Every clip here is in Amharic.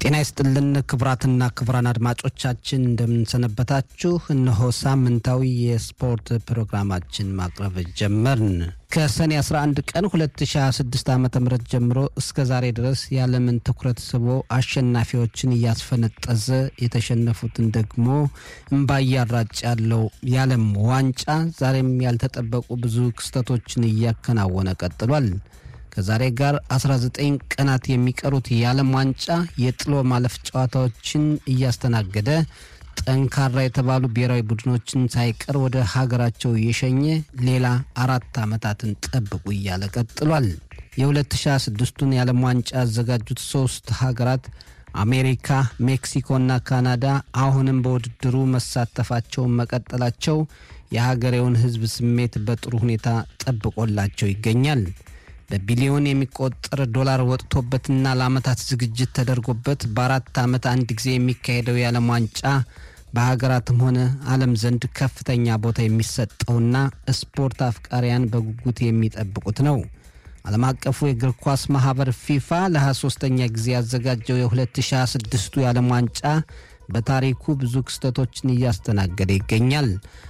ጤና ይስጥልን ክቡራትና ክቡራን አድማጮቻችን እንደምንሰነበታችሁ። እነሆ ሳምንታዊ የስፖርት ፕሮግራማችን ማቅረብ ጀመርን። ከሰኔ 11 ቀን 2026 ዓ ም ጀምሮ እስከ ዛሬ ድረስ የዓለምን ትኩረት ስቦ አሸናፊዎችን እያስፈነጠዘ የተሸነፉትን ደግሞ እምባ እያራጭ ያለው የዓለም ዋንጫ ዛሬም ያልተጠበቁ ብዙ ክስተቶችን እያከናወነ ቀጥሏል። ከዛሬ ጋር 19 ቀናት የሚቀሩት የዓለም ዋንጫ የጥሎ ማለፍ ጨዋታዎችን እያስተናገደ ጠንካራ የተባሉ ብሔራዊ ቡድኖችን ሳይቀር ወደ ሀገራቸው እየሸኘ ሌላ አራት ዓመታትን ጠብቁ እያለ ቀጥሏል። የ2026ቱን የዓለም ዋንጫ ያዘጋጁት ሶስት ሀገራት አሜሪካ፣ ሜክሲኮና ካናዳ አሁንም በውድድሩ መሳተፋቸውን መቀጠላቸው የሀገሬውን ሕዝብ ስሜት በጥሩ ሁኔታ ጠብቆላቸው ይገኛል። በቢሊዮን የሚቆጠር ዶላር ወጥቶበትና ለዓመታት ዝግጅት ተደርጎበት በአራት ዓመት አንድ ጊዜ የሚካሄደው የዓለም ዋንጫ በሀገራትም ሆነ ዓለም ዘንድ ከፍተኛ ቦታ የሚሰጠውና ስፖርት አፍቃሪያን በጉጉት የሚጠብቁት ነው። ዓለም አቀፉ የእግር ኳስ ማኅበር ፊፋ ለ23ኛ ጊዜ ያዘጋጀው የ2026ቱ የዓለም ዋንጫ በታሪኩ ብዙ ክስተቶችን እያስተናገደ ይገኛል።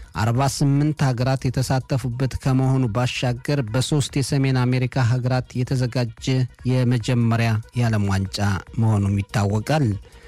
48 ሀገራት የተሳተፉበት ከመሆኑ ባሻገር በሶስት የሰሜን አሜሪካ ሀገራት የተዘጋጀ የመጀመሪያ የዓለም ዋንጫ መሆኑም ይታወቃል።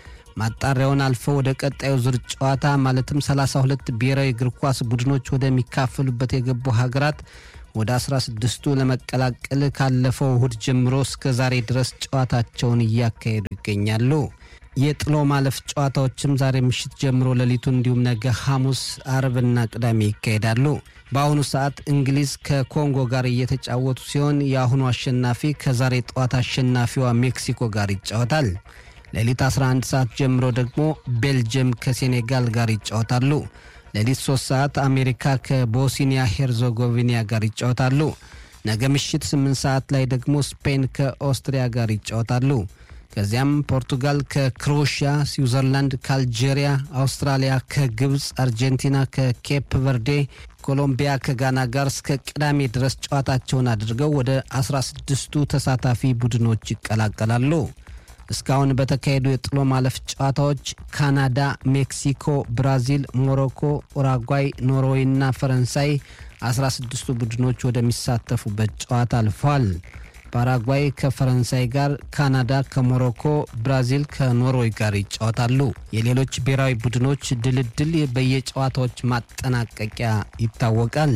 ማጣሪያውን አልፈው ወደ ቀጣዩ ዙር ጨዋታ ማለትም 32 ብሔራዊ እግር ኳስ ቡድኖች ወደሚካፈሉበት የገቡ ሀገራት ወደ 16ቱ ለመቀላቀል ካለፈው እሁድ ጀምሮ እስከ ዛሬ ድረስ ጨዋታቸውን እያካሄዱ ይገኛሉ። የጥሎ ማለፍ ጨዋታዎችም ዛሬ ምሽት ጀምሮ ሌሊቱ እንዲሁም ነገ ሐሙስ፣ አርብና ቅዳሜ ይካሄዳሉ። በአሁኑ ሰዓት እንግሊዝ ከኮንጎ ጋር እየተጫወቱ ሲሆን የአሁኑ አሸናፊ ከዛሬ ጠዋት አሸናፊዋ ሜክሲኮ ጋር ይጫወታል። ሌሊት 11 ሰዓት ጀምሮ ደግሞ ቤልጅየም ከሴኔጋል ጋር ይጫወታሉ። ሌሊት 3 ሰዓት አሜሪካ ከቦስኒያ ሄርዞጎቪና ጋር ይጫወታሉ። ነገ ምሽት 8 ሰዓት ላይ ደግሞ ስፔን ከኦስትሪያ ጋር ይጫወታሉ። ከዚያም ፖርቱጋል ከክሮኤሽያ፣ ስዊዘርላንድ ከአልጄሪያ፣ አውስትራሊያ ከግብፅ፣ አርጀንቲና ከኬፕ ቨርዴ፣ ኮሎምቢያ ከጋና ጋር እስከ ቅዳሜ ድረስ ጨዋታቸውን አድርገው ወደ 16ቱ ተሳታፊ ቡድኖች ይቀላቀላሉ። እስካሁን በተካሄዱ የጥሎ ማለፍ ጨዋታዎች ካናዳ፣ ሜክሲኮ፣ ብራዚል፣ ሞሮኮ፣ ኡራጓይ፣ ኖርዌይ እና ፈረንሳይ 16ቱ ቡድኖች ወደሚሳተፉበት ጨዋታ አልፈዋል። ፓራጓይ ከፈረንሳይ ጋር፣ ካናዳ ከሞሮኮ፣ ብራዚል ከኖርዌይ ጋር ይጫወታሉ። የሌሎች ብሔራዊ ቡድኖች ድልድል በየጨዋታዎች ማጠናቀቂያ ይታወቃል።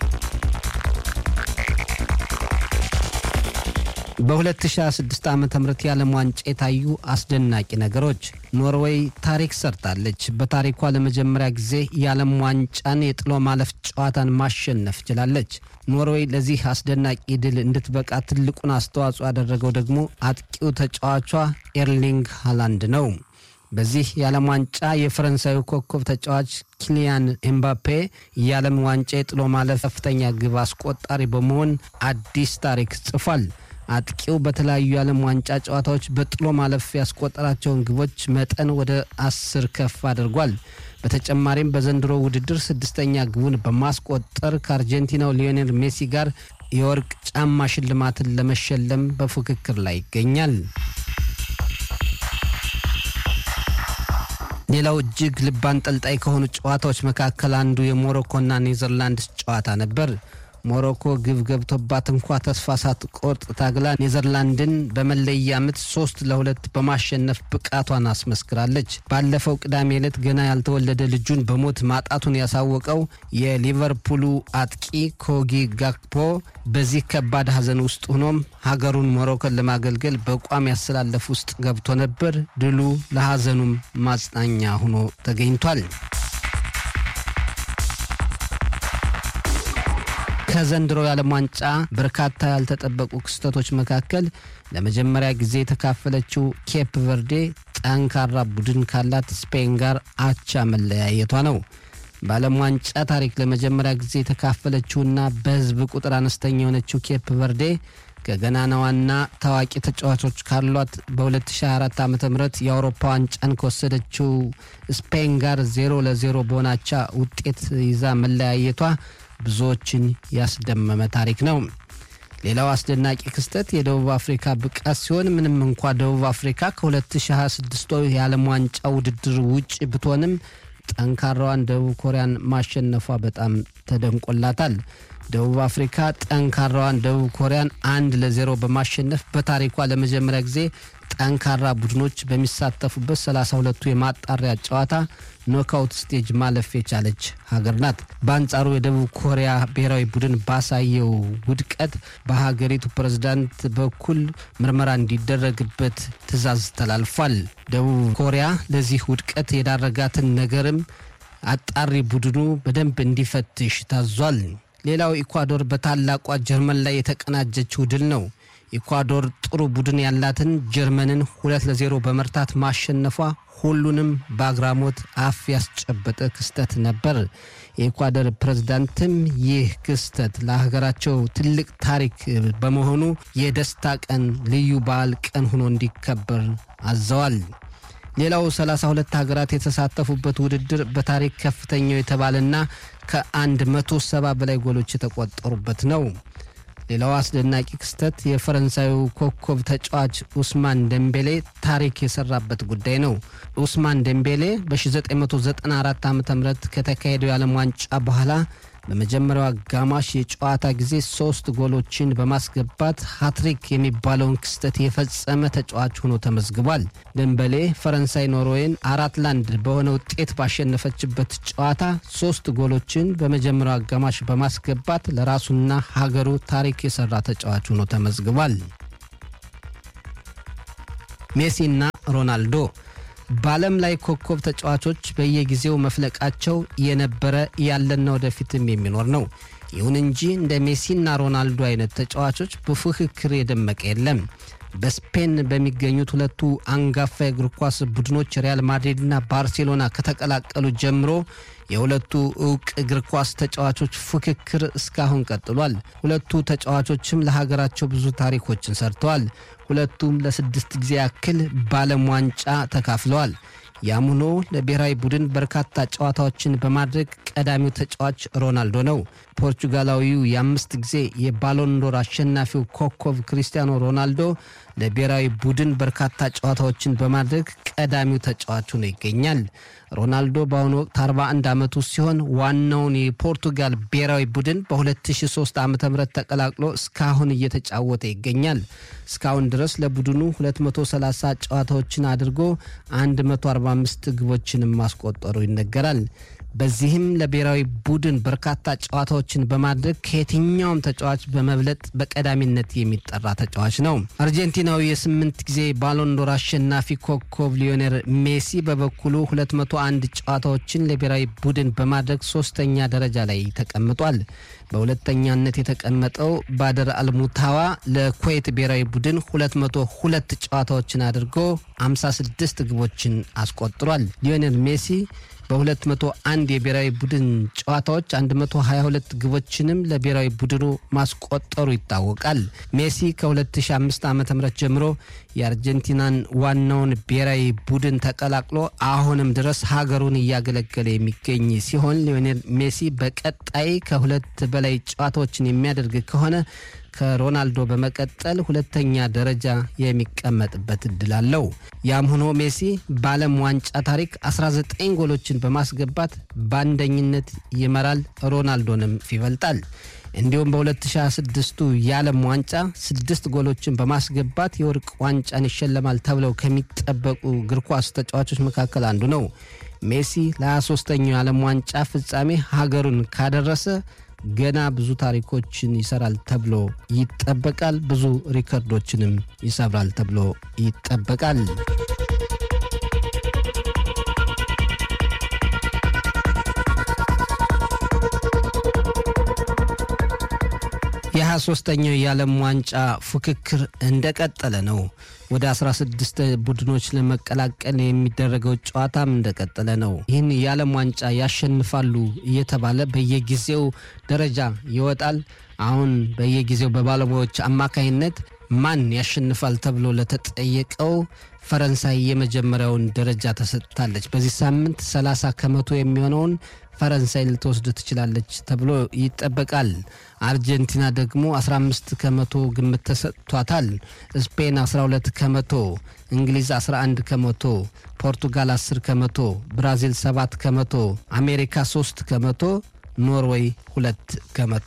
በ2026 ዓ ም የዓለም ዋንጫ የታዩ አስደናቂ ነገሮች ኖርዌይ ታሪክ ሰርታለች። በታሪኳ ለመጀመሪያ ጊዜ የዓለም ዋንጫን የጥሎ ማለፍ ጨዋታን ማሸነፍ ችላለች። ኖርዌይ ለዚህ አስደናቂ ድል እንድትበቃ ትልቁን አስተዋጽኦ ያደረገው ደግሞ አጥቂው ተጫዋቿ ኤርሊንግ ሃላንድ ነው። በዚህ የዓለም ዋንጫ የፈረንሳዩ ኮከብ ተጫዋች ኪሊያን ኤምባፔ የዓለም ዋንጫ የጥሎ ማለፍ ከፍተኛ ግብ አስቆጣሪ በመሆን አዲስ ታሪክ ጽፏል። አጥቂው በተለያዩ የዓለም ዋንጫ ጨዋታዎች በጥሎ ማለፍ ያስቆጠራቸውን ግቦች መጠን ወደ አስር ከፍ አድርጓል። በተጨማሪም በዘንድሮ ውድድር ስድስተኛ ግቡን በማስቆጠር ከአርጀንቲናው ሊዮኔል ሜሲ ጋር የወርቅ ጫማ ሽልማትን ለመሸለም በፉክክር ላይ ይገኛል። ሌላው እጅግ ልብ አንጠልጣይ ከሆኑ ጨዋታዎች መካከል አንዱ የሞሮኮና ኔዘርላንድስ ጨዋታ ነበር። ሞሮኮ ግብ ገብቶባት እንኳ ተስፋ ሳትቆርጥ ታግላ ኔዘርላንድን በመለያ ምት ሶስት ለሁለት በማሸነፍ ብቃቷን አስመስክራለች። ባለፈው ቅዳሜ ዕለት ገና ያልተወለደ ልጁን በሞት ማጣቱን ያሳወቀው የሊቨርፑሉ አጥቂ ኮጊ ጋክፖ በዚህ ከባድ ሐዘን ውስጥ ሆኖም ሀገሩን ሞሮኮን ለማገልገል በቋሚ ያሰላለፍ ውስጥ ገብቶ ነበር። ድሉ ለሐዘኑም ማጽናኛ ሆኖ ተገኝቷል። ከዘንድሮ የዓለም ዋንጫ በርካታ ያልተጠበቁ ክስተቶች መካከል ለመጀመሪያ ጊዜ የተካፈለችው ኬፕ ቨርዴ ጠንካራ ቡድን ካላት ስፔን ጋር አቻ መለያየቷ ነው። በዓለም ዋንጫ ታሪክ ለመጀመሪያ ጊዜ የተካፈለችውና በሕዝብ ቁጥር አነስተኛ የሆነችው ኬፕ ቨርዴ ከገናናዋና ታዋቂ ተጫዋቾች ካሏት በ2024 ዓ ም የአውሮፓ ዋንጫን ከወሰደችው ስፔን ጋር ዜሮ ለዜሮ በሆናቻ ውጤት ይዛ መለያየቷ ብዙዎችን ያስደመመ ታሪክ ነው። ሌላው አስደናቂ ክስተት የደቡብ አፍሪካ ብቃት ሲሆን ምንም እንኳ ደቡብ አፍሪካ ከ2026 የዓለም ዋንጫ ውድድር ውጭ ብትሆንም ጠንካራዋን ደቡብ ኮሪያን ማሸነፏ በጣም ተደንቆላታል። ደቡብ አፍሪካ ጠንካራዋን ደቡብ ኮሪያን አንድ ለዜሮ በማሸነፍ በታሪኳ ለመጀመሪያ ጊዜ ጠንካራ ቡድኖች በሚሳተፉበት 32ቱ የማጣሪያ ጨዋታ ኖካውት ስቴጅ ማለፍ የቻለች ሀገር ናት። በአንጻሩ የደቡብ ኮሪያ ብሔራዊ ቡድን ባሳየው ውድቀት በሀገሪቱ ፕሬዝዳንት በኩል ምርመራ እንዲደረግበት ትዕዛዝ ተላልፏል። ደቡብ ኮሪያ ለዚህ ውድቀት የዳረጋትን ነገርም አጣሪ ቡድኑ በደንብ እንዲፈትሽ ታዟል። ሌላው ኢኳዶር በታላቋ ጀርመን ላይ የተቀናጀችው ድል ነው። ኢኳዶር ጥሩ ቡድን ያላትን ጀርመንን ሁለት ለዜሮ በመርታት ማሸነፏ ሁሉንም በአግራሞት አፍ ያስጨበጠ ክስተት ነበር። የኢኳዶር ፕሬዝዳንትም ይህ ክስተት ለሀገራቸው ትልቅ ታሪክ በመሆኑ የደስታ ቀን፣ ልዩ በዓል ቀን ሆኖ እንዲከበር አዘዋል። ሌላው 32 ሀገራት የተሳተፉበት ውድድር በታሪክ ከፍተኛው የተባለና ከ170 በላይ ጎሎች የተቆጠሩበት ነው። ሌላው አስደናቂ ክስተት የፈረንሳዩ ኮከብ ተጫዋች ኡስማን ደምቤሌ ታሪክ የሰራበት ጉዳይ ነው። ኡስማን ደምቤሌ በ1994 ዓ ም ከተካሄደው የዓለም ዋንጫ በኋላ በመጀመሪያው አጋማሽ የጨዋታ ጊዜ ሶስት ጎሎችን በማስገባት ሃትሪክ የሚባለውን ክስተት የፈጸመ ተጫዋች ሆኖ ተመዝግቧል። ደንበሌ ፈረንሳይ ኖርዌይን አራት ላንድ በሆነ ውጤት ባሸነፈችበት ጨዋታ ሶስት ጎሎችን በመጀመሪያው አጋማሽ በማስገባት ለራሱና ሀገሩ ታሪክ የሰራ ተጫዋች ሆኖ ተመዝግቧል። ሜሲና ሮናልዶ በዓለም ላይ ኮከብ ተጫዋቾች በየጊዜው መፍለቃቸው የነበረ ያለና ወደፊትም የሚኖር ነው። ይሁን እንጂ እንደ ሜሲና ሮናልዶ አይነት ተጫዋቾች በፉክክር የደመቀ የለም። በስፔን በሚገኙት ሁለቱ አንጋፋ የእግር ኳስ ቡድኖች ሪያል ማድሪድና ባርሴሎና ከተቀላቀሉ ጀምሮ የሁለቱ እውቅ እግር ኳስ ተጫዋቾች ፉክክር እስካሁን ቀጥሏል። ሁለቱ ተጫዋቾችም ለሀገራቸው ብዙ ታሪኮችን ሰርተዋል። ሁለቱም ለስድስት ጊዜ ያክል በዓለም ዋንጫ ተካፍለዋል። ያም ሆኖ ለብሔራዊ ቡድን በርካታ ጨዋታዎችን በማድረግ ቀዳሚው ተጫዋች ሮናልዶ ነው። ፖርቹጋላዊው የአምስት ጊዜ የባሎንዶር አሸናፊው ኮከብ ክሪስቲያኖ ሮናልዶ ለብሔራዊ ቡድን በርካታ ጨዋታዎችን በማድረግ ቀዳሚው ተጫዋች ሆኖ ይገኛል። ሮናልዶ በአሁኑ ወቅት 41 ዓመቱ ሲሆን ዋናውን የፖርቱጋል ብሔራዊ ቡድን በ2003 ዓ ም ተቀላቅሎ እስካሁን እየተጫወተ ይገኛል። እስካሁን ድረስ ለቡድኑ 230 ጨዋታዎችን አድርጎ 145 ግቦችንም ማስቆጠሩ ይነገራል። በዚህም ለብሔራዊ ቡድን በርካታ ጨዋታዎችን በማድረግ ከየትኛውም ተጫዋች በመብለጥ በቀዳሚነት የሚጠራ ተጫዋች ነው። አርጀንቲናዊ የስምንት ጊዜ ባሎንዶር አሸናፊ ኮከብ ሊዮኔል ሜሲ በበኩሉ 201 ጨዋታዎችን ለብሔራዊ ቡድን በማድረግ ሶስተኛ ደረጃ ላይ ተቀምጧል። በሁለተኛነት የተቀመጠው ባደር አልሙታዋ ለኩዌት ብሔራዊ ቡድን 202 ጨዋታዎችን አድርጎ 56 ግቦችን አስቆጥሯል። ሊዮኔል ሜሲ በ201 የብሔራዊ ቡድን ጨዋታዎች 122 ግቦችንም ለብሔራዊ ቡድኑ ማስቆጠሩ ይታወቃል። ሜሲ ከ2005 ዓ ም ጀምሮ የአርጀንቲናን ዋናውን ብሔራዊ ቡድን ተቀላቅሎ አሁንም ድረስ ሀገሩን እያገለገለ የሚገኝ ሲሆን ሊዮኔል ሜሲ በቀጣይ ከሁለት በላይ ጨዋታዎችን የሚያደርግ ከሆነ ከሮናልዶ በመቀጠል ሁለተኛ ደረጃ የሚቀመጥበት እድል አለው። ያም ሆኖ ሜሲ በዓለም ዋንጫ ታሪክ 19 ጎሎችን በማስገባት በአንደኝነት ይመራል፣ ሮናልዶንም ይበልጣል። እንዲሁም በ2026ቱ የዓለም ዋንጫ ስድስት ጎሎችን በማስገባት የወርቅ ዋንጫን ይሸለማል ተብለው ከሚጠበቁ እግር ኳስ ተጫዋቾች መካከል አንዱ ነው። ሜሲ ለ23ኛው የዓለም ዋንጫ ፍጻሜ ሀገሩን ካደረሰ ገና ብዙ ታሪኮችን ይሰራል ተብሎ ይጠበቃል። ብዙ ሪከርዶችንም ይሰብራል ተብሎ ይጠበቃል። የ23ኛው የዓለም ዋንጫ ፉክክር እንደቀጠለ ነው። ወደ 16 ቡድኖች ለመቀላቀል የሚደረገው ጨዋታም እንደቀጠለ ነው። ይህን የዓለም ዋንጫ ያሸንፋሉ እየተባለ በየጊዜው ደረጃ ይወጣል። አሁን በየጊዜው በባለሙያዎች አማካይነት ማን ያሸንፋል ተብሎ ለተጠየቀው ፈረንሳይ የመጀመሪያውን ደረጃ ተሰጥታለች። በዚህ ሳምንት 30 ከመቶ የሚሆነውን ፈረንሳይ ልትወስድ ትችላለች ተብሎ ይጠበቃል። አርጀንቲና ደግሞ 15 ከመቶ ግምት ተሰጥቷታል። ስፔን 12 ከመቶ፣ እንግሊዝ 11 ከመቶ፣ ፖርቱጋል 10 ከመቶ፣ ብራዚል 7 ከመቶ፣ አሜሪካ 3 ከመቶ፣ ኖርዌይ 2 ከመቶ።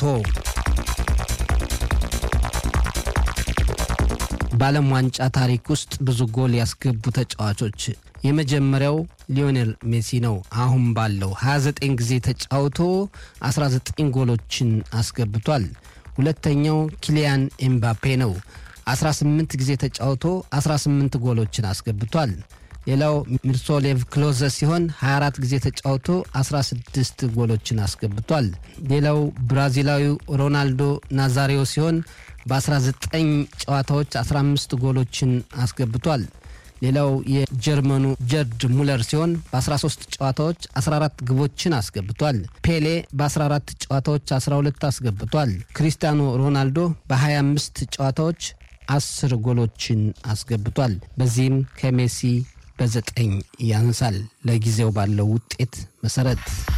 በዓለም ዋንጫ ታሪክ ውስጥ ብዙ ጎል ያስገቡ ተጫዋቾች የመጀመሪያው ሊዮኔል ሜሲ ነው። አሁን ባለው 29 ጊዜ ተጫውቶ 19 ጎሎችን አስገብቷል። ሁለተኛው ኪሊያን ኤምባፔ ነው። 18 ጊዜ ተጫውቶ 18 ጎሎችን አስገብቷል። ሌላው ሚርሶሌቭ ክሎዘ ሲሆን 24 ጊዜ ተጫውቶ 16 ጎሎችን አስገብቷል። ሌላው ብራዚላዊው ሮናልዶ ናዛሪዮ ሲሆን በ19 ጨዋታዎች 15 ጎሎችን አስገብቷል። ሌላው የጀርመኑ ጀርድ ሙለር ሲሆን በ13 ጨዋታዎች 14 ግቦችን አስገብቷል። ፔሌ በ14 ጨዋታዎች 12 አስገብቷል። ክሪስቲያኖ ሮናልዶ በ25 ጨዋታዎች 10 ጎሎችን አስገብቷል። በዚህም ከሜሲ በዘጠኝ ያንሳል። ለጊዜው ባለው ውጤት መሰረት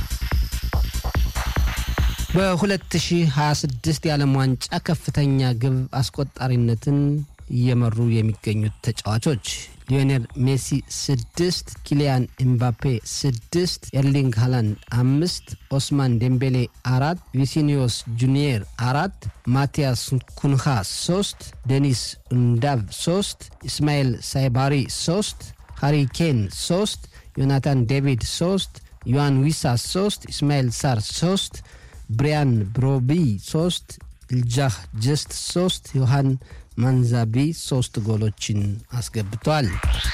በ2026 የዓለም ዋንጫ ከፍተኛ ግብ አስቆጣሪነትን እየመሩ የሚገኙት ተጫዋቾች ሊዮኔል ሜሲ ስድስት፣ ኪሊያን ኤምባፔ ስድስት፣ ኤርሊንግ ሃላንድ አምስት፣ ኦስማን ዴምቤሌ አራት፣ ቪሲኒዮስ ጁኒየር አራት፣ ማቲያስ ኩንሃ ሶስት፣ ዴኒስ እንዳቭ ሶስት፣ ኢስማኤል ሳይባሪ ሶስት፣ ሃሪ ኬን ሶስት፣ ዮናታን ዴቪድ ሶስት፣ ዮሐን ዊሳ ሶስት፣ ኢስማኤል ሳር ሶስት፣ ብሪያን ብሮቢ ሶስት፣ ኢልጃህ ጀስት ሶስት፣ ዮሐን ማንዛቢ ሶስት ጎሎችን አስገብቷል።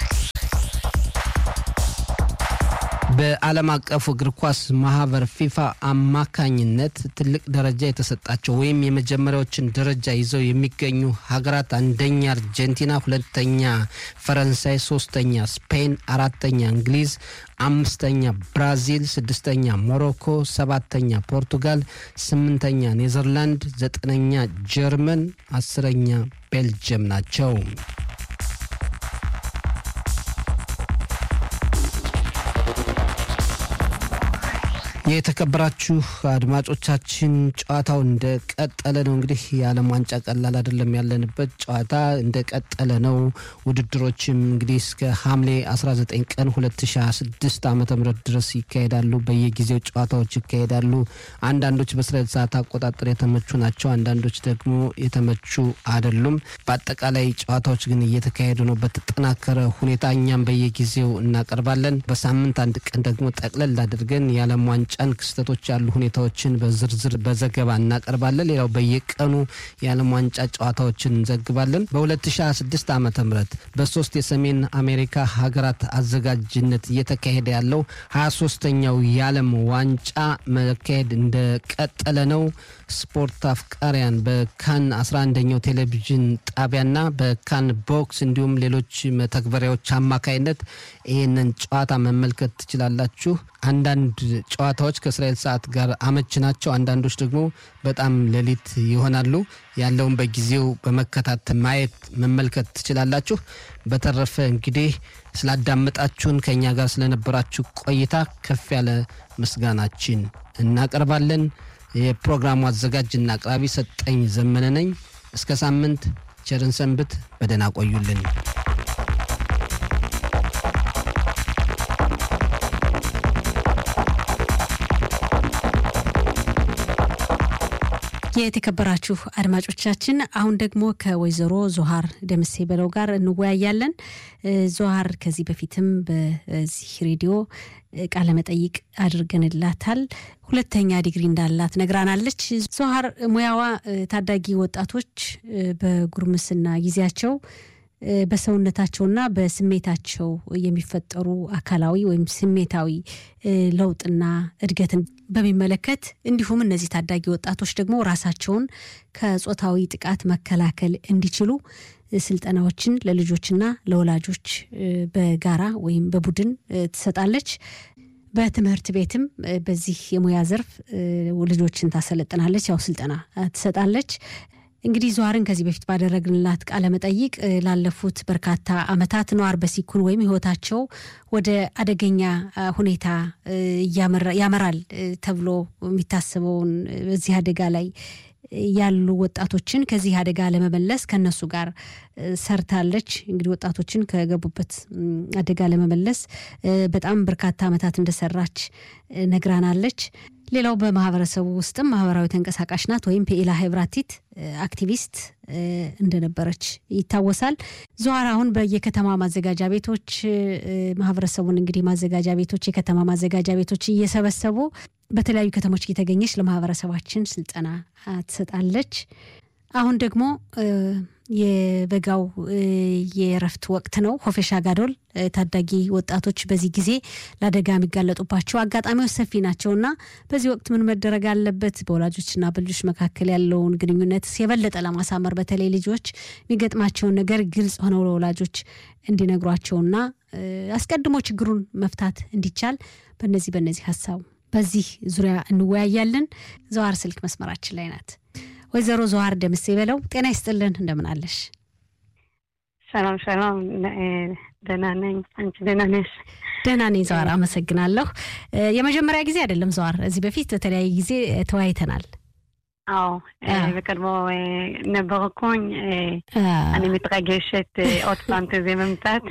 በዓለም አቀፉ እግር ኳስ ማህበር ፊፋ አማካኝነት ትልቅ ደረጃ የተሰጣቸው ወይም የመጀመሪያዎችን ደረጃ ይዘው የሚገኙ ሀገራት አንደኛ አርጀንቲና፣ ሁለተኛ ፈረንሳይ፣ ሶስተኛ ስፔን፣ አራተኛ እንግሊዝ፣ አምስተኛ ብራዚል፣ ስድስተኛ ሞሮኮ፣ ሰባተኛ ፖርቱጋል፣ ስምንተኛ ኔዘርላንድ፣ ዘጠነኛ ጀርመን፣ አስረኛ ቤልጅየም ናቸው። የተከበራችሁ አድማጮቻችን ጨዋታው እንደቀጠለ ነው። እንግዲህ የዓለም ዋንጫ ቀላል አይደለም። ያለንበት ጨዋታ እንደቀጠለ ነው። ውድድሮችም እንግዲህ እስከ ሐምሌ 19 ቀን 2026 ዓ ም ድረስ ይካሄዳሉ። በየጊዜው ጨዋታዎች ይካሄዳሉ። አንዳንዶች በእስራኤል ሰዓት አቆጣጠር የተመቹ ናቸው፣ አንዳንዶች ደግሞ የተመቹ አይደሉም። በአጠቃላይ ጨዋታዎች ግን እየተካሄዱ ነው በተጠናከረ ሁኔታ። እኛም በየጊዜው እናቀርባለን። በሳምንት አንድ ቀን ደግሞ ጠቅለል አድርገን የዓለም ዋንጫ ጫን ክስተቶች ያሉ ሁኔታዎችን በዝርዝር በዘገባ እናቀርባለን። ሌላው በየቀኑ የዓለም ዋንጫ ጨዋታዎችን እንዘግባለን። በ2026 ዓ ም በሶስት የሰሜን አሜሪካ ሀገራት አዘጋጅነት እየተካሄደ ያለው 23ተኛው የዓለም ዋንጫ መካሄድ እንደቀጠለ ነው። ስፖርት አፍቃሪያን በካን 11ኛው ቴሌቪዥን ጣቢያና በካን ቦክስ እንዲሁም ሌሎች መተግበሪያዎች አማካይነት ይህንን ጨዋታ መመልከት ትችላላችሁ። አንዳንድ ጨዋታዎች ከእስራኤል ሰዓት ጋር አመች ናቸው። አንዳንዶች ደግሞ በጣም ሌሊት ይሆናሉ። ያለውን በጊዜው በመከታተል ማየት መመልከት ትችላላችሁ። በተረፈ እንግዲህ ስላዳመጣችሁን ከእኛ ጋር ስለነበራችሁ ቆይታ ከፍ ያለ ምስጋናችን እናቀርባለን። የፕሮግራሙ አዘጋጅና አቅራቢ ሰጠኝ ዘመነ ነኝ። እስከ ሳምንት ቸርን ሰንብት። በደህና ቆዩልን። የተከበራችሁ አድማጮቻችን አሁን ደግሞ ከወይዘሮ ዞሃር ደምሴ በለው ጋር እንወያያለን። ዞሃር ከዚህ በፊትም በዚህ ሬዲዮ ቃለ መጠይቅ አድርገንላታል። ሁለተኛ ዲግሪ እንዳላት ነግራናለች። ዞሃር ሙያዋ ታዳጊ ወጣቶች በጉርምስና ጊዜያቸው በሰውነታቸውና በስሜታቸው የሚፈጠሩ አካላዊ ወይም ስሜታዊ ለውጥና እድገትን በሚመለከት እንዲሁም እነዚህ ታዳጊ ወጣቶች ደግሞ ራሳቸውን ከጾታዊ ጥቃት መከላከል እንዲችሉ ስልጠናዎችን ለልጆችና ለወላጆች በጋራ ወይም በቡድን ትሰጣለች። በትምህርት ቤትም በዚህ የሙያ ዘርፍ ልጆችን ታሰለጥናለች፣ ያው ስልጠና ትሰጣለች። እንግዲህ ዘዋርን ከዚህ በፊት ባደረግንላት ቃለ መጠይቅ ላለፉት በርካታ ዓመታት ነዋር በሲኩን ወይም ሕይወታቸው ወደ አደገኛ ሁኔታ ያመራል ተብሎ የሚታሰበውን በዚህ አደጋ ላይ ያሉ ወጣቶችን ከዚህ አደጋ ለመመለስ ከነሱ ጋር ሰርታለች። እንግዲህ ወጣቶችን ከገቡበት አደጋ ለመመለስ በጣም በርካታ ዓመታት እንደሰራች ነግራናለች። ሌላው በማህበረሰቡ ውስጥም ማህበራዊ ተንቀሳቃሽ ናት ወይም ፔኢላ ሄብራቲት አክቲቪስት እንደነበረች ይታወሳል። ዘዋር አሁን በየከተማ ማዘጋጃ ቤቶች ማህበረሰቡን እንግዲህ ማዘጋጃ ቤቶች የከተማ ማዘጋጃ ቤቶች እየሰበሰቡ በተለያዩ ከተሞች እየተገኘች ለማህበረሰባችን ስልጠና ትሰጣለች። አሁን ደግሞ የበጋው የእረፍት ወቅት ነው። ሆፌሻ ጋዶል ታዳጊ ወጣቶች በዚህ ጊዜ ለአደጋ የሚጋለጡባቸው አጋጣሚዎች ሰፊ ናቸውና በዚህ ወቅት ምን መደረግ አለበት? በወላጆችና በልጆች መካከል ያለውን ግንኙነት የበለጠ ለማሳመር በተለይ ልጆች የሚገጥማቸውን ነገር ግልጽ ሆነው ለወላጆች እንዲነግሯቸውና አስቀድሞ ችግሩን መፍታት እንዲቻል በነዚህ በነዚህ ሀሳብ በዚህ ዙሪያ እንወያያለን። ዘዋር ስልክ መስመራችን ላይ ናት። ወይዘሮ ዘዋር ደምሴ በለው ጤና ይስጥልን፣ እንደምን አለሽ? ሰላም ሰላም፣ ደህና ነኝ። አንቺ ደህና ነሽ? ደህና ነኝ ዘዋር፣ አመሰግናለሁ። የመጀመሪያ ጊዜ አይደለም ዘዋር፣ እዚህ በፊት በተለያየ ጊዜ ተወያይተናል። አዎ በቀድሞ ነበርኩኝ። אני מתרגשת עוד פעם תזה መምጣት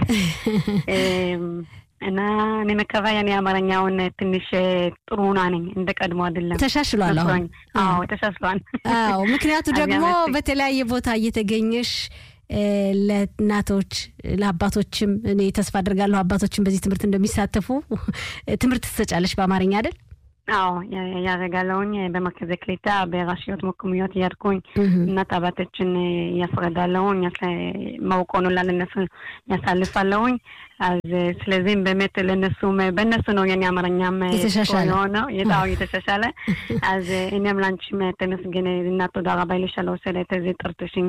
እና እኔ መከባ የኔ አማርኛውን ትንሽ ጥሩ ሆና ነኝ፣ እንደ ቀድሞ አይደለም። ተሻሽሏል። አሁን አዎ ተሻሽሏል። አዎ ምክንያቱ ደግሞ በተለያየ ቦታ እየተገኘሽ ለእናቶች ለአባቶችም እኔ ተስፋ አድርጋለሁ አባቶችም በዚህ ትምህርት እንደሚሳተፉ ትምህርት ትሰጫለሽ በአማርኛ አይደል? አዎ ያደርጋለሁኝ። በመርከዘ ክሊታ በራሽיות מקומיות እያድኩኝ እናት አባቶችን ያስረዳለሁኝ ማውቀውን ሁላ ለነሱ ያሳልፋለሁኝ። אז ስለዚህም באמת ለነሱም በእነሱ ነው የኔ አማርኛም የሆነው የጣው የተሻሻለ אז እኔም ላንቺም ተመስገን እና תודה רבה לי שלא עושה את זה ጠርቶሽኝ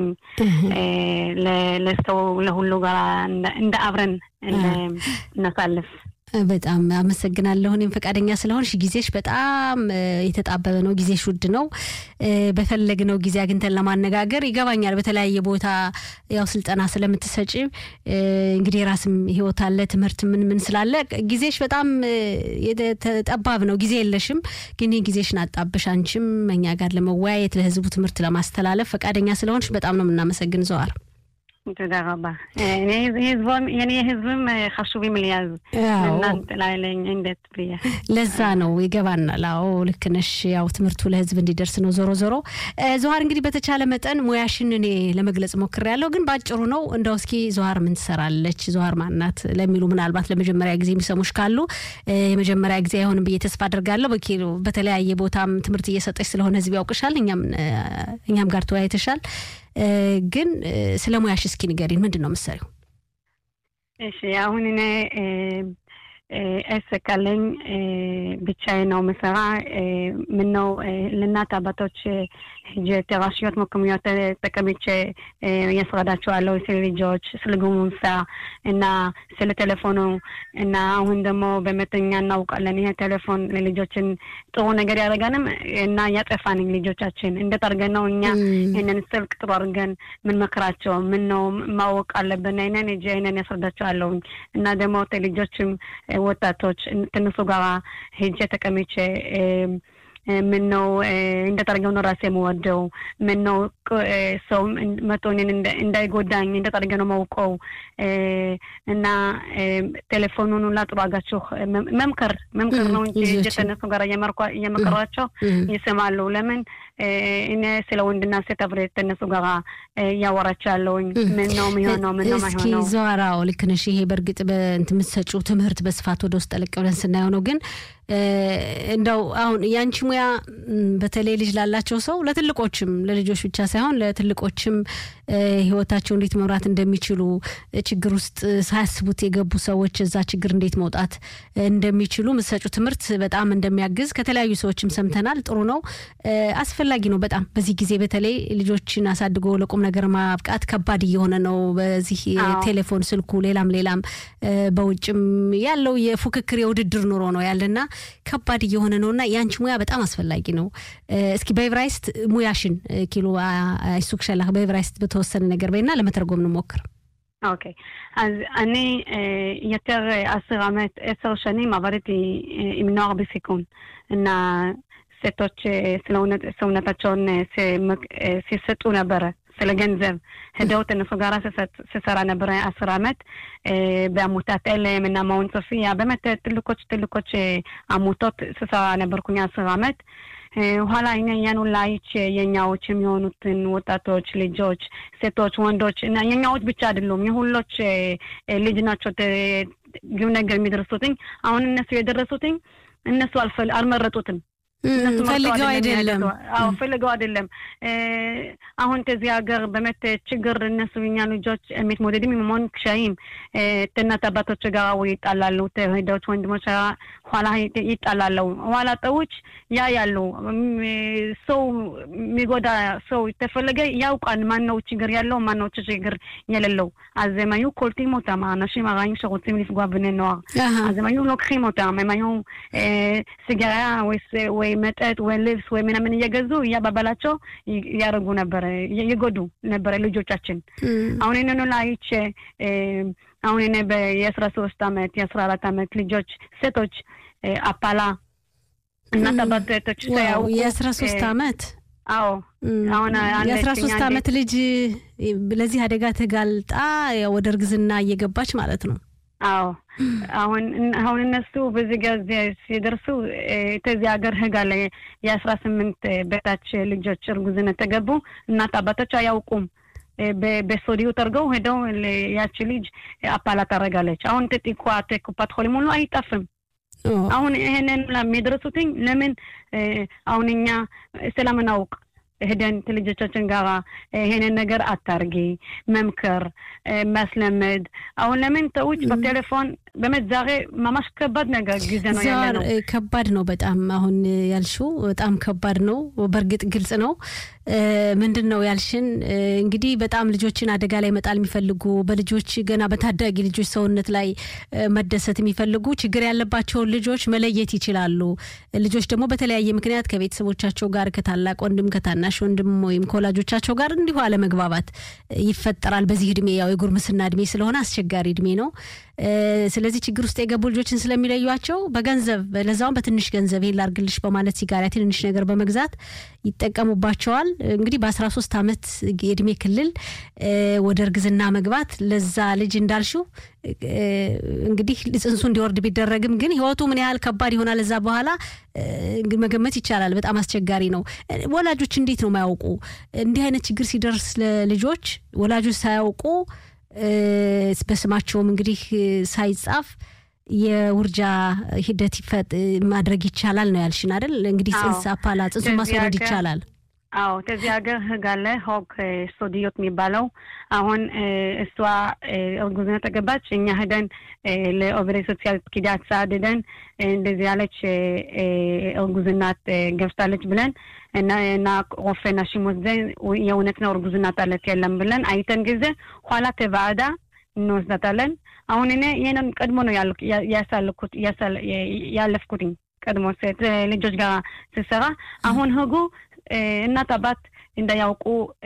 ለሰው ለሁሉ ጋር እንደ አብረን እናሳልፍ በጣም አመሰግናለሁ። እኔም ፈቃደኛ ስለሆንሽ ጊዜሽ በጣም የተጣበበ ነው። ጊዜሽ ውድ ነው። በፈለግነው ጊዜ አግኝተን ለማነጋገር ይገባኛል። በተለያየ ቦታ ያው ስልጠና ስለምትሰጪ እንግዲህ የራስም ህይወት አለ፣ ትምህርት ምን ምን ስላለ ጊዜሽ በጣም ጠባብ ነው። ጊዜ የለሽም። ግን ጊዜሽን አጣብሽ አንቺም እኛ ጋር ለመወያየት ለህዝቡ ትምህርት ለማስተላለፍ ፈቃደኛ ስለሆንሽ በጣም ነው የምናመሰግን ዘዋር። תודה רבה. የኔ ህዝብም חשובים לי אז እናንተ ላይ እንዴት ብዬ ለዛ ነው ይገባናል። አዎ ልክ ነሽ። ያው ትምህርቱ ለህዝብ እንዲደርስ ነው። ዞሮ ዞሮ ዘዋር እንግዲህ በተቻለ መጠን ሙያሽን እኔ ለመግለጽ ሞክሬያለሁ፣ ግን ባጭሩ ነው እንደው እስኪ ዘዋር ምን ትሰራለች፣ ዘዋር ማናት ለሚሉ ምናልባት ለመጀመሪያ ጊዜ የሚሰሙሽ ካሉ የመጀመሪያ ጊዜ አይሆንም ብዬ ተስፋ አድርጋለሁ። በተለያየ ቦታም ትምህርት እየሰጠች ስለሆነ ህዝብ ያውቅሻል፣ እኛም ጋር ተወያይተሻል። ግን ስለ ሙያሽ እስኪ ንገሪን። ምንድን ነው የምትሰሪው? እሺ አሁን እኔ עסק አለኝ ብቻዬን ነው ምሰራ። ምነው ለእናት አባቶች ሄጄ רשויות מקומיות ተቀምጬ ያስረዳቸዋለሁ ስለ ልጆች ስለ ጉሙንሳ እና ስለ ቴሌፎኑ እና አሁን ደግሞ באמת እኛ እናውቃለን ይሄ ቴሌፎን ለልጆችን ጥሩ ነገር ያደርጋንም እና ያጠፋንም ልጆቻችን እንዴት አድርገን ነው እኛ ይህንን ስልክ ጥሩ አድርገን ምን መክራቸው ምን ነው ማወቅ አለብን። ይህንን ሄጄ ይህንን ያስረዳቸዋለሁኝ እና ደግሞ ልጆችም ወጣቶች ከእነሱ ጋር ሄጄ ተቀምጬ ምን ነው እንዴት አድርገው ነው ራሴ የምወደው? ምን ነው ሰው መቶ እኔን እንዳይጎዳኝ እንዴት አድርገ ነው ማውቀው? እና ቴሌፎኑን ሁላ ጥሩ አድርጋችሁ መምከር መምከር ነው እንጂ እጀ ከእነሱ ጋር እየመከሯቸው ይሰማሉ። ለምን እኔ ስለ ወንድና ሴት አብሬ ከእነሱ ጋር እያወራቻለሁኝ። ምን ነው የሚሆነው? ምን ነው ማይሆነው? እስኪ ዘዋራው ልክ ነሽ። ይሄ በእርግጥ በእንትን የምትሰጪው ትምህርት በስፋት ወደ ውስጥ ጠለቅ ብለን ስናየው ነው ግን እንደው አሁን የአንቺ ሙያ በተለይ ልጅ ላላቸው ሰው ለትልቆችም ለልጆች ብቻ ሳይሆን ለትልቆችም ሕይወታቸው እንዴት መምራት እንደሚችሉ ችግር ውስጥ ሳያስቡት የገቡ ሰዎች እዛ ችግር እንዴት መውጣት እንደሚችሉ ምሰጩ ትምህርት በጣም እንደሚያግዝ ከተለያዩ ሰዎችም ሰምተናል። ጥሩ ነው። አስፈላጊ አስፈላጊ ነው በጣም በዚህ ጊዜ በተለይ ልጆችን አሳድጎ ለቁም ነገር ማብቃት ከባድ እየሆነ ነው። በዚህ ቴሌፎን፣ ስልኩ፣ ሌላም ሌላም በውጭም ያለው የፉክክር የውድድር ኑሮ ነው ያለና ከባድ እየሆነ ነው እና የአንቺ ሙያ በጣም አስፈላጊ ነው። እስኪ በኤቨራይስት ሙያሽን ኪሎ አይሱክ ሸላህ በኤቨራይስት በተወሰነ ነገር በይና ለመተርጎም እንሞክር። אוקיי, אז אני יותר עשר עמת, עשר שנים עבדתי עם נוער בסיכון. סטות ሰውነታቸውን ሲሰጡ ነበረ ስለ ገንዘብ ሄደውት እነሱ ጋር ስሰራ ነበረ አስር አመት በአሙታት ኤልም እና ማውን ሶፊያ באמת ትልቆች ትልቆች አሙቶት ስሰራ ነበርኩኝ አስር አመት ኋላ እኛ እኛኑ ላይች የኛዎች የሚሆኑትን ወጣቶች ልጆች፣ ሴቶች፣ ወንዶች እና የኛዎች ብቻ አይደሉም የሁሎች ልጅ ናቸው ግብ ነገር የሚደርሱትኝ አሁን እነሱ የደረሱትኝ እነሱ አልመረጡትም። ፈልገው አይደለም። አዎ ፈልገው አይደለም። አሁን ከዚህ ሀገር באמת ችግር እነሱ የኛ ልጆች የሚትሞደድም עם המון קשיים እናት አባቶች ጋር ይጣላሉ፣ ተሄዶች ወንድሞች ኋላ ይጣላሉ። ኋላ ጠዎች ያ ያሉ ሰው የሚጎዳ ሰው ተፈለገ ያውቃል ማን ነው ችግር ያለው ማን ነው ችግር የሌለው። אז הם היו קולטים אותם, האנשים הרעים שרוצים לפגוע בני נוער. אז הם היו לוקחים אותם, הם היו סיגריה ወይ መጠጥ ወይ ልብስ ወይ ምናምን እየገዙ እያባባላቸው ያደርጉ ነበረ፣ ይጎዱ ነበረ ልጆቻችን። አሁን ይህንኑ ላይች አሁን እኔ የአስራ ሶስት አመት የአስራ አራት አመት ልጆች ሴቶች አፓላ እናት አባቶች ሳያውቁ የአስራ ሶስት አመት አዎ አሁን የአስራ ሶስት አመት ልጅ ለዚህ አደጋ ተጋልጣ ወደ እርግዝና እየገባች ማለት ነው። አዎ አሁን አሁን እነሱ በዚህ ጊዜ ሲደርሱ ከዚህ ሀገር ህግ አለ። የአስራ ስምንት በታች ልጆች እርጉዝነት ተገቡ እናት አባቶች አያውቁም። በሶዲዮ ተርገው ሄደው ያቺ ልጅ አፓላ ታደርጋለች። አሁን ተጢኳ ኩፓት ሆሊም ሁሉ አይጠፍም። አሁን ይሄንን የሚደርሱትኝ ለምን አሁን እኛ ስለምናውቅ ሄደን ከልጆቻችን ጋር ይሄንን ነገር አታርጊ መምከር ማስለመድ። አሁን ለምን ተውጭ በቴሌፎን በመት ዛሬ ማማሽ ከባድ ነገር ጊዜ ነው ያለ ነው። ከባድ ነው በጣም አሁን ያልሽው በጣም ከባድ ነው። በእርግጥ ግልጽ ነው። ምንድን ነው ያልሽን እንግዲህ በጣም ልጆችን አደጋ ላይ መጣል የሚፈልጉ በልጆች ገና በታዳጊ ልጆች ሰውነት ላይ መደሰት የሚፈልጉ ችግር ያለባቸውን ልጆች መለየት ይችላሉ። ልጆች ደግሞ በተለያየ ምክንያት ከቤተሰቦቻቸው ጋር ከታላቅ ወንድም ከታናሽ ወንድም ወይም ከወላጆቻቸው ጋር እንዲሁ አለመግባባት ይፈጠራል። በዚህ እድሜ ያው የጉርምስና እድሜ ስለሆነ አስቸጋሪ እድሜ ነው። ስለዚህ ችግር ውስጥ የገቡ ልጆችን ስለሚለዩቸው በገንዘብ ለዛውም በትንሽ ገንዘብ ይሄን ላርግልሽ በማለት ሲጋራ ትንንሽ ነገር በመግዛት ይጠቀሙባቸዋል። እንግዲህ በአስራ ሶስት አመት የእድሜ ክልል ወደ እርግዝና መግባት ለዛ ልጅ እንዳልሽው እንግዲህ ጽንሱ እንዲወርድ ቢደረግም ግን ህይወቱ ምን ያህል ከባድ ይሆናል እዛ በኋላ መገመት ይቻላል። በጣም አስቸጋሪ ነው። ወላጆች እንዴት ነው የማያውቁ እንዲህ አይነት ችግር ሲደርስ ለልጆች ወላጆች ሳያውቁ በስማቸውም እንግዲህ ሳይጻፍ የውርጃ ሂደት ማድረግ ይቻላል ነው ያልሽን አይደል? እንግዲህ ጽንስ አፓላ ጽንሱን ማስወረድ ይቻላል። አዎ ከዚህ ሀገር ህግ አለ ሆክ ሶዲዮት የሚባለው አሁን እሷ እርጉዝነት ተገባች እኛ ሄደን ለኦቨሬ ሶሲያል ኪዳት ሰዓት ሄደን እንደዚህ ያለች እርጉዝናት ገብታለች ብለን እና ሮፌ נשים ወስደን የእውነት ነው እርጉዝናት አለት የለም ብለን አይተን ጊዜ ኋላ ተባዕዳ እንወስዳታለን። አሁን እኔ ይህንን ቀድሞ ነው ያሳልኩት ያለፍኩትኝ ቀድሞ ሴት ልጆች ጋር ስሰራ አሁን ህጉ እናት አባት እንዳያውቁ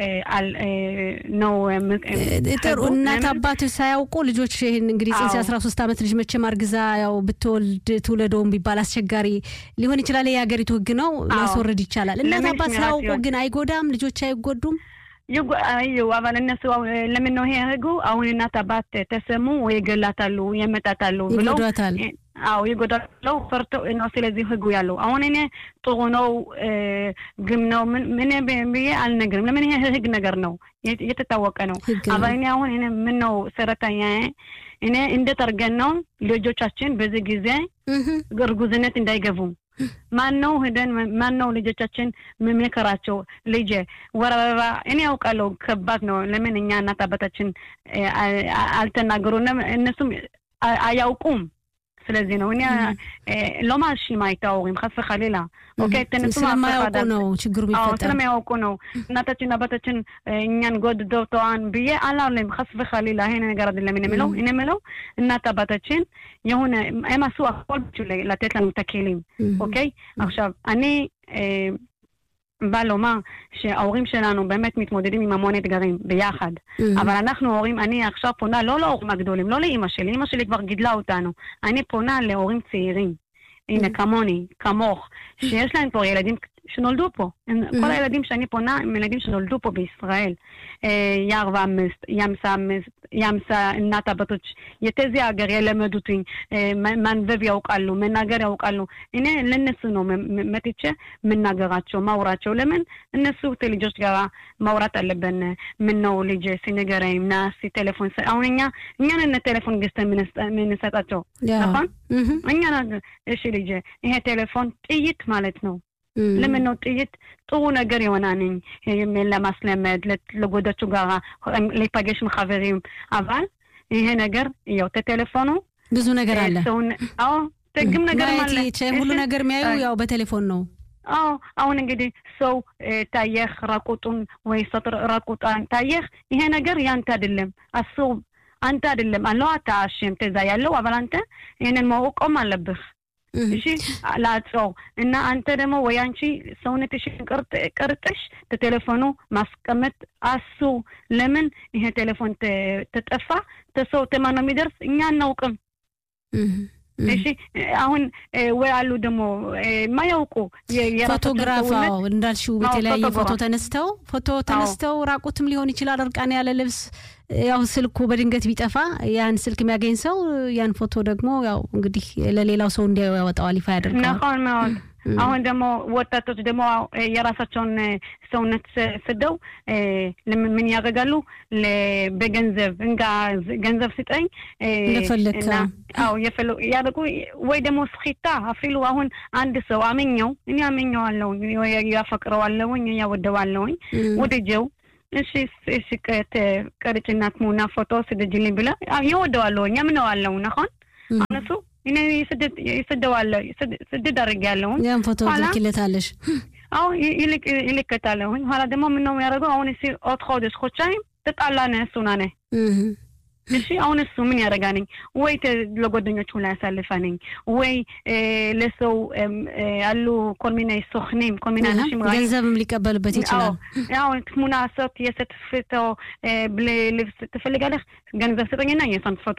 ነው ጥሩ። እናት አባት ሳያውቁ ልጆች ይህን እንግዲህ ጽንስ የአስራ ሶስት ዓመት ልጅ መቼም አርግዛ ያው ብትወልድ ትውለደውን ቢባል አስቸጋሪ ሊሆን ይችላል። የሀገሪቱ ህግ ነው፣ ማስወረድ ይቻላል። እናት አባት ሳያውቁ ግን አይጎዳም? ልጆች አይጎዱም? እዩ አባል እነሱ ለምን ነው ይሄ ህጉ? አሁን እናት አባት ተሰሙ ወይ ይገላታሉ፣ የመጣታሉ ብለው ይጎዷታል። አዎ ይጎዳሉ፣ ፈርተው ነው። ስለዚህ ህጉ ያለው አሁን እኔ ጥሩ ነው ግም ነው ምን ብዬ አልነግርም። ለምን ይሄ ህግ ነገር ነው፣ የተታወቀ ነው። አባል እኔ አሁን እኔ ምን ነው ሰራተኛ እኔ እንዴት አድርገን ነው ልጆቻችን በዚህ ጊዜ እርጉዝነት እንዳይገቡ ማን ነው ሄደን ማን ነው ልጆቻችን መመከራቸው? ልጄ ወር አበባ እኔ ያውቃለሁ ከባድ ነው። ለምን እኛ እናት አባታችን አልተናገሩንም፣ እነሱም አያውቁም። ስለዚህ ነው እኔ לא מאשימה את ההורים, חס וחלילה. אוקיי? תנסו ስለማያውቁ ነው ችግሩ አዎ የሚፈጠር ስለሚያውቁ ነው። እናታችን አባታችን እኛን ጎድተው ተዋን ብዬ አላለም። חס וחלילה ይሄን ነገር አይደለም እኔ የምለው እኔ የምለው እናት አባታችን የሆነ הם עשו הכל בשביל לתת לנו את הכלים, אוקיי? עכשיו, אני אה, בא לומר שההורים שלנו באמת מתמודדים עם המון אתגרים ביחד. אבל אנחנו הורים, אני עכשיו פונה לא להורים הגדולים, לא לאימא שלי, אימא שלי כבר גידלה אותנו. אני פונה להורים צעירים. הנה, כמוני, כמוך, שיש להם כבר ילדים שנולדו פה. הם, כל הילדים שאני פונה הם ילדים שנולדו פה בישראל. אה, יער ואמסט, ימסה אמסט, ימסה እናት አባቶች የተዚህ ሀገር የለመዱትኝ ማንበብ ያውቃሉ፣ መናገር ያውቃሉ። እኔ ለእነሱ ነው መ- መ- መጥቼ የምናገራቸው ማውራቸው። ለምን እነሱ ልጆች ጋር ማውራት አለብን። ምን ነው ልጅ ሲነገረኝ ና እስኪ ቴሌፎን ስ- አሁን እኛ እኛን ቴሌፎን ገዝተን የምንስጠ- የምንሰጣቸው נכון? እኛ ናት- እሺ ልጅ ይሄ ቴሌፎን ጥይት ማለት ነው። ለምን ነው ጥይት ጥሩ ነገር የሆናንኝ ለማስለመድ ለጎዳችሁ ጋራ להיפגש עם חברים אבל ይሄ ነገር ያው ተቴሌፎኑ ብዙ ነገር አለ ሰውን አዎ ጥግም ነገር ማየት አለ ይቻ- ሁሉ እሺ? ነገር የሚያዩ ያው በቴሌፎን ነው አዎ አሁን እንግዲህ ሰው እ፣ ታየህ ራቁጡን ወይ ሰው ራቁጣን ታየህ ይሄ ነገር ያንተ አይደለም አስቡ አንተ አይደለም አለው አታሽም ተዛ ያለው አባል አንተ ይሄንን ማወቆም አለብህ እሺ ላጽው እና አንተ ደግሞ ወይ አንቺ ሰውነትሽን ቅርጥ- ቅርጥሽ ተቴሌፎኑ ማስቀመጥ አሱ ለምን ይሄ ቴሌፎን ተ- ተጠፋ ተሰው ተማን ነው የሚደርስ እኛ አናውቅም እሺ አሁን እ፣ ወይ አሉ ደግሞ እ፣ የማያውቁ የ- የራሳቸውን ፎቶግራፍ ሰውነት አዎ እንዳልሽው አዎ፣ በተለያየ ፎቶ ፎቶግራፍ። ተነስተው ፎቶ ተነስተው ራቁትም ሊሆን ይችላል እርቃን ያለ ልብስ ያው ስልኩ በድንገት ቢጠፋ ያን ስልክ የሚያገኝ ሰው ያን ፎቶ ደግሞ ያው እንግዲህ ለሌላው ሰው እንዲያዩ ያወጣዋል ይፋ ያደርገዋል נכון מאוד አሁን ደግሞ ወጣቶች ደግሞ እ፣ የራሳቸውን እ፣ ሰውነት ስ- ስደው እ፣ ለምን ምን ያደርጋሉ ለ- በገንዘብ እንጋ ዝ- ገንዘብ ስጠኝ እ፣ እንደፈለግክ፣ እና አዎ። አዎ የፈለ- ያደርጉ ወይ ደግሞ ስחיታ አፊሉ አሁን አንድ ሰው አመኘው እኔ አመኘዋለሁ ያፈቅረዋለሁኝ ያወደዋለሁኝ ወድጀው እሺ እሺ ቀ- ቀርጭና ትሙና ፎቶ ስደጅልኝ ብለ ይወደዋለሁ ያምነዋለሁ ነሆን እም። አሁን እሱ እኔ ይስደድ- ይስደዋለሁ ይስድ- ስድድ አድርጌያለሁኝ ያን ፎቶ ኋላ? ትልኪለታለሽ አሁ ይልቅ ይልከታለሁኝ ኋላ ደግሞ ምነው የሚያደርገው አሁን እሲ ኦት ходиш ходשיים ተጣላነ እሱና ነ እሺ አሁን እሱ ምን ያደርጋነኝ ወይ ተ- ለጓደኞቹ ላይ ያሳልፈነኝ ወይ እ፣ ለሰው እም፣ እ፣ አሉ ኮል ሚና ሶክኒም ኮል ሚና אנשים רעים ገንዘብም ሊቀበልበት ይችላል ያው ትሙና ሰት የሰትፍቶ ብለ ልብስ ትፈልጋለህ ገንዘብ ስጠኝና የሷን ፎቶ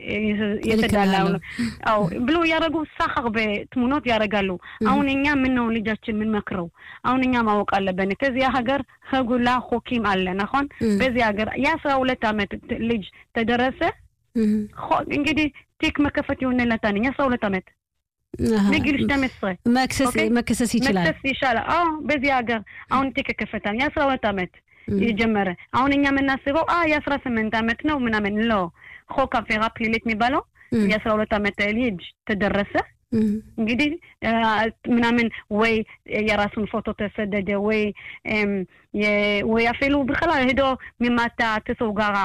የሰዳላ እልክልሃለሁ። አው ብሎ ያደረጉ ሳኸር በትሙኖት ያደርጋሉ። አሁን እኛ ምን ነው ልጃችን የምንመክረው? አሁን እኛ ማወቅ አለብን። ከዚያ ሀገር ህጉላ ሆኪም አለ ናሆን እም። በዚህ ሀገር የአስራ ሁለት ዓመት ት- ልጅ ተደረሰ እም። ሆ- እንግዲህ ቲክ መከፈት ይሆንለታል። የአስራ ሁለት ዓመት አሃ። በጊል ሽታ መስረ መክሰስ ኦኬ። መከሰስ ይችላል መክሰስ ይሻላል። አዎ በዚህ ሀገር አሁን ቲክ ከፈታል የአስራ ሁለት ዓመት እም። የጀመረ አሁን እኛ የምናስበው አ የአስራ ስምንት ዓመት ነው ምናምን ሎ ሆክ አፌራ ፕሊሊት የሚባለው እም። የአስራ ሁለት ዓመት ልጅ ተደረሰ እም። እንግዲህ አ፣ ምናምን ወይ የራሱን ፎቶ ተሰደደ ወይ እም፣ የ- ወይ አፌሉ בכלל ሄዶ ሚማታ ተሰው ጋራ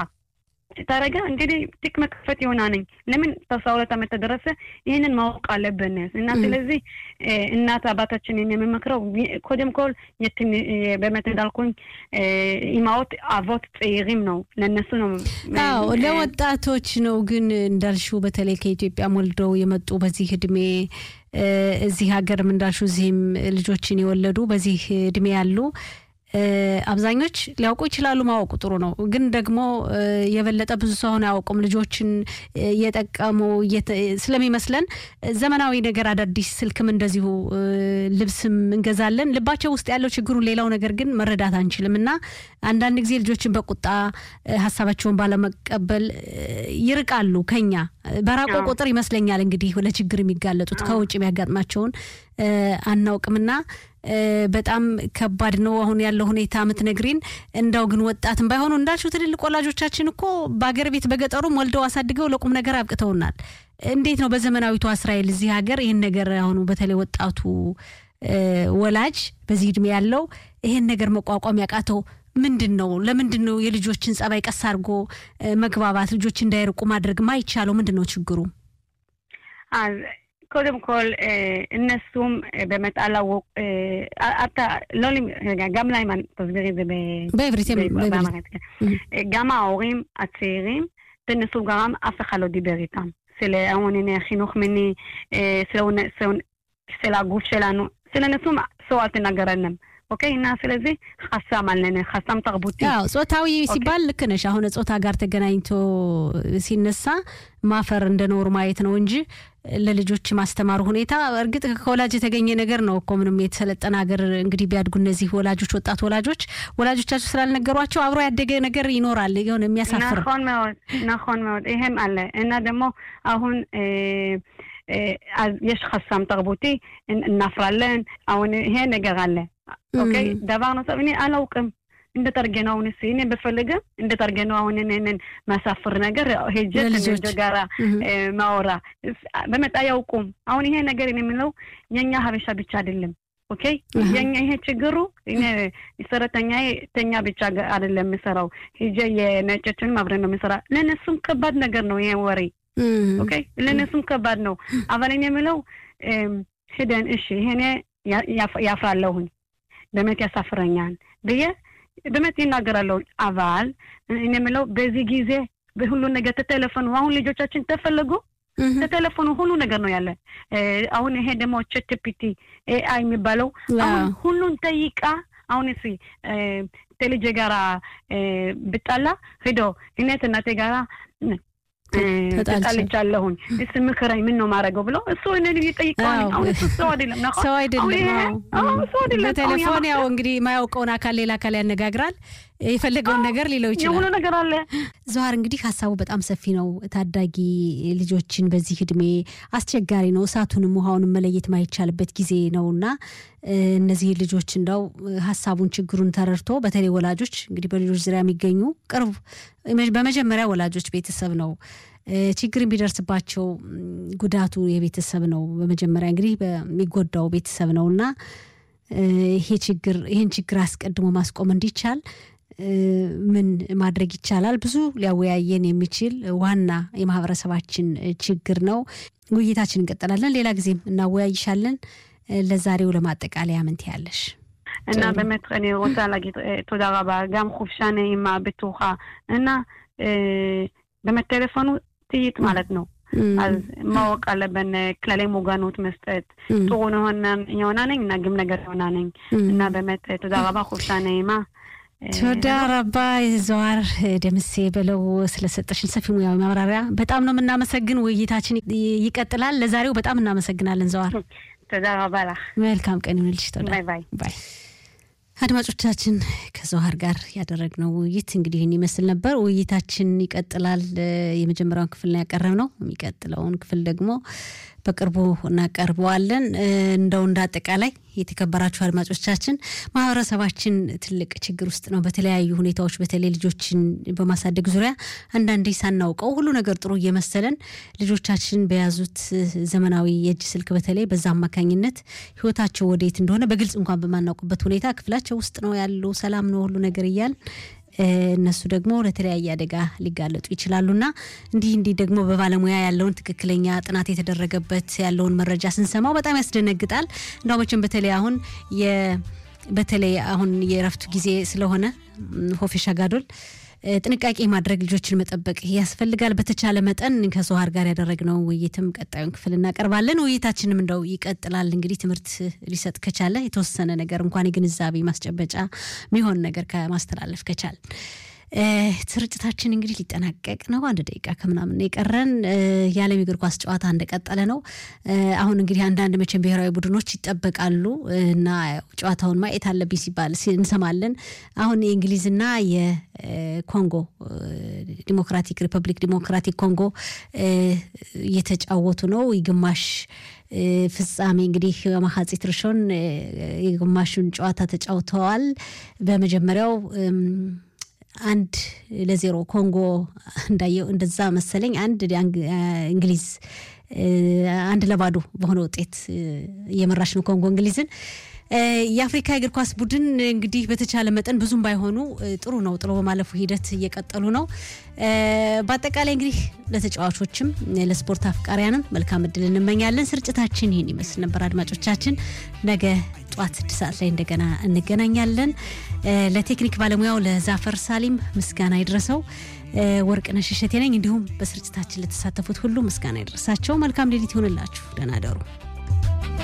ታረገ እንግዲህ ቲክ መክፈት ይሆና ነኝ ለምን በአስራ ሁለት ዓመት ተደረሰ ይህንን ማወቅ አለብን እና እም። ስለዚህ እ፣ እናት አባታችንን የምመክረው ኮደም ኮል የትን- የ- באמת እንዳልኩኝ እ፣ ኢማዎት አቮት ጽይሪም ነው ለእነሱ ነው እ፣ አዎ እ፣ ለወጣቶች ነው። ግን እንዳልሽው በተለይ ከኢትዮጵያ ወልደው የመጡ በዚህ እድሜ እ፣ እዚህ ሀገርም እንዳልሽው እዚህም ልጆችን የወለዱ በዚህ እድሜ ያሉ እ፣ አብዛኞች ሊያውቁ ይችላሉ። ማወቁ ጥሩ ነው። ግን ደግሞ እ፣ የበለጠ ብዙ ሰው አሁን አያውቁም። ልጆችን እ፣ እየጠቀሙ እየተ- ስለሚመስለን እ፣ ዘመናዊ ነገር አዳዲስ ስልክም እንደዚሁ እ፣ ልብስም እንገዛለን። ልባቸው ውስጥ ያለው ችግሩን ሌላው ነገር ግን መረዳት አንችልም እና አንዳንድ ጊዜ ልጆችን በቁጣ እ፣ ሀሳባቸውን ባለመቀበል እ፣ ይርቃሉ ከኛ እ፣ በራቆ አዎ። ቁጥር ይመስለኛል እንግዲህ ለችግር የሚጋለጡት አዎ። ከውጭ የሚያጋጥማቸውን እ፣ አናውቅምና እ፣ በጣም ከባድ ነው አሁን ያለው ሁኔታ የምትነግሪን። እንዳው ግን ወጣትም ባይሆኑ እንዳልሽው ትልልቅ ወላጆቻችን እኮ በአገር ቤት በገጠሩም ወልደው አሳድገው ለቁም ነገር አብቅተውናል። እንዴት ነው በዘመናዊቷ እስራኤል እዚህ ሀገር ይህን ነገር አሁኑ በተለይ ወጣቱ እ፣ ወላጅ በዚህ እድሜ ያለው ይሄን ነገር መቋቋም ያቃተው ምንድን ነው? ለምንድን ነው የልጆችን ጸባይ ቀስ አድርጎ እ፣ መግባባት ልጆች እንዳይርቁ ማድረግ ማይቻለው? ምንድን ነው ችግሩ? אז קודם כל, እነሱም באמת አላወቁ אתה, לא, רגע, גם להם, תסבירי את זה בעברית, באמרית. גם ההורים הצעירים, תנסו גרם, אף אחד לא דיבר איתם. של העוני, חינוך מיני, של הגוף שלנו, ስለነሱ ሰው አልተናገረንም። ኦኬ እና ስለዚህ ሀሳብ አለን ሀሳብ ተርቡቲ ያው ጾታዊ ሲባል ልክ ነሽ። አሁን ጾታ ጋር ተገናኝቶ ሲነሳ ማፈር እንደ ኖር ማየት ነው እንጂ ለልጆች ማስተማሩ ሁኔታ እርግጥ ከወላጅ የተገኘ ነገር ነው እኮ ምንም የተሰለጠነ ሀገር እንግዲህ ቢያድጉ እነዚህ ወላጆች ወጣት ወላጆች ወላጆቻቸው ስላልነገሯቸው አብሮ ያደገ ነገር ይኖራል የሆነ የሚያሳፍር נכון מאוד נכון מאוד ይሄም አለ እና ደግሞ አሁን אז יש חסם תרבותי, እናፍራለን አሁን ይሄ ነገር አለ ኦኬ דבר נוסף እኔ አላውቅም እንደተርገነው አሁን እኔ በፈልግም እንደተርገነው አሁን እኔን ማሳፍር ነገር ሄጀ ከልጆች ጋራ ማወራ በመጣ ያውቁም አሁን ይሄ ነገር እኔ የምለው የኛ ሀበሻ ብቻ አይደለም ኦኬ የኛ ይሄ ችግሩ እኔ ሰራተኛ ተኛ ብቻ አይደለም የምሰራው ሄጀ የነጮችንም አብረን ነው የምሰራ ለእነሱም ከባድ ነገር ነው ይሄ ወሬ ኦኬ ለእነሱም ከባድ ነው አባል እኔ የምለው ሂደን እሺ ይሄኔ ያፍራለሁኝ באמת ያሳፍረኛል ብዬ באמת ይናገራለሁ። አባል እኔ የምለው በዚህ ጊዜ በሁሉ ነገር ተቴሌፎኑ አሁን ልጆቻችን ተፈለጉ ተቴሌፎኑ ሁሉ ነገር ነው ያለ። አሁን ይሄ ደግሞ ቻትጂፒቲ ኤአይ የሚባለው አሁን ሁሉን ጠይቃ አሁን እሲ ተልጄ ጋራ ብጣላ ሂዶ እኔ እናቴ ጋራ ተጣልቻለሁኝ እስ ምክረኝ ምን ነው ማድረገው ብሎ እሱ እኔን እየጠይቀዋል። አሁን እሱ ሰው አይደለም ሰው አይደለም። በቴሌፎን ያው እንግዲህ የማያውቀውን አካል ሌላ አካል ያነጋግራል። የፈለገውን ነገር ሊለው ይችላል። የሆነ ነገር አለ። ዘዋር እንግዲህ ሀሳቡ በጣም ሰፊ ነው። ታዳጊ ልጆችን በዚህ እድሜ አስቸጋሪ ነው። እሳቱንም ውሃውንም መለየት ማይቻልበት ጊዜ ነው እና እነዚህ ልጆች እንደው ሀሳቡን ችግሩን ተረድቶ በተለይ ወላጆች እንግዲህ በልጆች ዙሪያ የሚገኙ ቅርብ በመጀመሪያ ወላጆች ቤተሰብ ነው ችግር የሚደርስባቸው ጉዳቱ የቤተሰብ ነው። በመጀመሪያ እንግዲህ በሚጎዳው ቤተሰብ ነው እና ይሄ ችግር ይህን ችግር አስቀድሞ ማስቆም እንዲቻል ምን ማድረግ ይቻላል? ብዙ ሊያወያየን የሚችል ዋና የማህበረሰባችን ችግር ነው። ውይይታችን እንቀጥላለን። ሌላ ጊዜም እናወያይሻለን። ለዛሬው ለማጠቃለያ ምን ትያለሽ? እና באמת אני רוצה להגיד תודה רבה, גם חופשה נעימה, בטוחה, እና באמת טלפון ጥይት ማለት ነው። אז ማወቅ አለብን ክለላይ ሙጋኖት መስጠት ጥሩ የሆና ነኝ እና ግም ነገር የሆና ነኝ እና באמת תודה רבה, חופשה נעימה. ተወዳ ረባ ዘዋር ደምሴ በለው ስለሰጠሽን ሰፊ ሙያዊ ማብራሪያ በጣም ነው የምናመሰግን። ውይይታችን ይቀጥላል። ለዛሬው በጣም እናመሰግናለን ዘዋር። ተዳ ረባ ላህ። መልካም ቀን ይሁንልሽ። ተወዳ ባይ ባይ ባይ። አድማጮቻችን ከዘዋር ጋር ያደረግነው ውይይት እንግዲህ ይህን ይመስል ነበር። ውይይታችን ይቀጥላል። የመጀመሪያውን ክፍል ነው ያቀረብነው። የሚቀጥለውን ክፍል ደግሞ በቅርቡ እናቀርበዋለን። እንደው እንደ አጠቃላይ የተከበራችሁ አድማጮቻችን ማህበረሰባችን ትልቅ ችግር ውስጥ ነው። በተለያዩ ሁኔታዎች በተለይ ልጆችን በማሳደግ ዙሪያ አንዳንዴ ሳናውቀው ሁሉ ነገር ጥሩ እየመሰለን ልጆቻችን በያዙት ዘመናዊ የእጅ ስልክ በተለይ በዛ አማካኝነት ህይወታቸው ወዴት እንደሆነ በግልጽ እንኳን በማናውቅበት ሁኔታ ክፍላቸው ውስጥ ነው ያሉ ሰላም ነው ሁሉ ነገር እያል እነሱ ደግሞ ለተለያየ አደጋ ሊጋለጡ ይችላሉና እንዲህ እንዲህ ደግሞ በባለሙያ ያለውን ትክክለኛ ጥናት የተደረገበት ያለውን መረጃ ስንሰማው በጣም ያስደነግጣል። እንደው መቼም በተለይ አሁን በተለይ አሁን የእረፍቱ ጊዜ ስለሆነ ሆፌሻ ጋዶል ጥንቃቄ ማድረግ ልጆችን መጠበቅ ያስፈልጋል። በተቻለ መጠን ከሶሃር ጋር ያደረግነው ውይይትም ቀጣዩን ክፍል እናቀርባለን። ውይይታችንም እንደው ይቀጥላል። እንግዲህ ትምህርት ሊሰጥ ከቻለ የተወሰነ ነገር እንኳን የግንዛቤ ማስጨበጫ የሚሆን ነገር ከማስተላለፍ ከቻል ስርጭታችን እንግዲህ ሊጠናቀቅ ነው። አንድ ደቂቃ ከምናምን የቀረን የዓለም እግር ኳስ ጨዋታ እንደቀጠለ ነው። አሁን እንግዲህ አንዳንድ መቼም ብሔራዊ ቡድኖች ይጠበቃሉ እና ጨዋታውን ማየት አለብኝ ሲባል እንሰማለን። አሁን የእንግሊዝና የኮንጎ ዲሞክራቲክ ሪፐብሊክ ዲሞክራቲክ ኮንጎ እየተጫወቱ ነው ግማሽ ፍጻሜ እንግዲህ በማሐፂት ርሾን የግማሹን ጨዋታ ተጫውተዋል። በመጀመሪያው አንድ ለዜሮ ኮንጎ እንዳየው እንደዛ መሰለኝ። አንድ እንግሊዝ አንድ ለባዶ በሆነ ውጤት እየመራች ነው ኮንጎ እንግሊዝን። የአፍሪካ የእግር ኳስ ቡድን እንግዲህ በተቻለ መጠን ብዙም ባይሆኑ ጥሩ ነው፣ ጥሎ በማለፉ ሂደት እየቀጠሉ ነው። በአጠቃላይ እንግዲህ ለተጫዋቾችም ለስፖርት አፍቃሪያንም መልካም እድል እንመኛለን። ስርጭታችን ይህን ይመስል ነበር። አድማጮቻችን ነገ ጠዋት ስድስት ሰዓት ላይ እንደገና እንገናኛለን። ለቴክኒክ ባለሙያው ለዛፈር ሳሊም ምስጋና ይድረሰው። ወርቅነሽ እሸቴ ነኝ። እንዲሁም በስርጭታችን ለተሳተፉት ሁሉ ምስጋና ይድረሳቸው። መልካም ሌሊት ይሆንላችሁ። ደህና ደሩ።